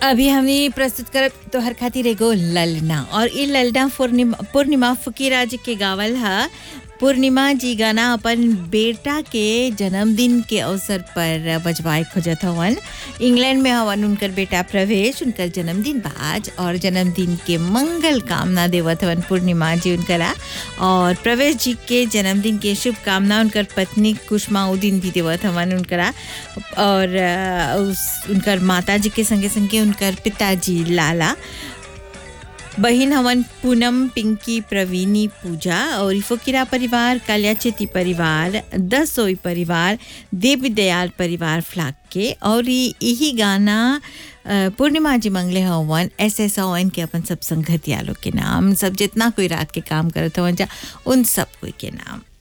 अभी हमने प्रस्तुत करब तोहर खातिर एगो ललना और ई ललना पूर्णिमा पूर्णिमा फकीरा जी के गावल हा पूर्णिमा जी गाना अपन बेटा के जन्मदिन के अवसर पर बजवाए खोजत हवन इंग्लैंड में हवन उनकर बेटा प्रवेश उनकर जन्मदिन बा आज और जन्मदिन के मंगल कामना देवत हवन पूर्णिमा जी उनकरा और प्रवेश जी के जन्मदिन के शुभकामना उनकर पत्नी कुष्मा उदीन भी देवत हवन उनकरा और अ, उस उनकर माता जी के संगे संगे उनकर पिताजी लाला बहिन हवन पूनम पिंकी प्रवीणी पूजा और फकीरा परिवार कालियाचेती परिवार दसोई परिवार देवी दयाल परिवार फ्लाक के और ई- यही गाना अ, पूर्णिमा जी मंगले हवन एस एस ओवन के अपन सब संगतिया लोग के नाम सब जितना कोई रात के काम करत हवन जा उन सब कोई के नाम